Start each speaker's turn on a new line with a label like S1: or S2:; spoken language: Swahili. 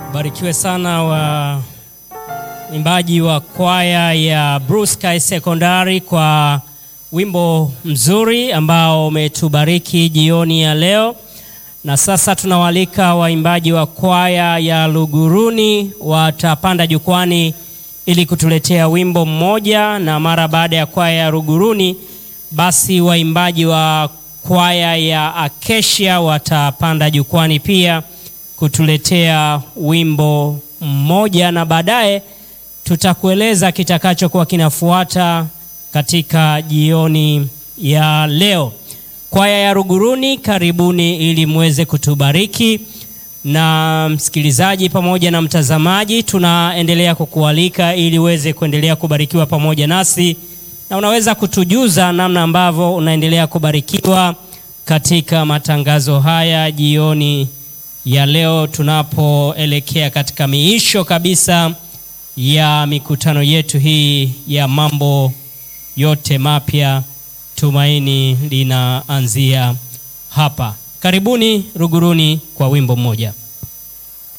S1: Barikiwe sana wa imbaji wa kwaya ya Blue Sky Secondary kwa wimbo mzuri ambao umetubariki jioni ya leo. Na sasa tunawaalika waimbaji wa kwaya ya Luguruni watapanda jukwani ili kutuletea wimbo mmoja, na mara baada ya kwaya ya Luguruni basi waimbaji wa kwaya ya Acacia watapanda jukwani pia kutuletea wimbo mmoja, na baadaye tutakueleza kitakachokuwa kinafuata katika jioni ya leo. Kwaya ya Luguruni, karibuni ili muweze kutubariki. Na msikilizaji pamoja na mtazamaji, tunaendelea kukualika ili uweze kuendelea kubarikiwa pamoja nasi, na unaweza kutujuza namna ambavyo unaendelea kubarikiwa katika matangazo haya jioni ya leo, tunapoelekea katika miisho kabisa ya mikutano yetu hii ya mambo yote mapya. Tumaini linaanzia hapa. Karibuni Luguruni kwa wimbo mmoja.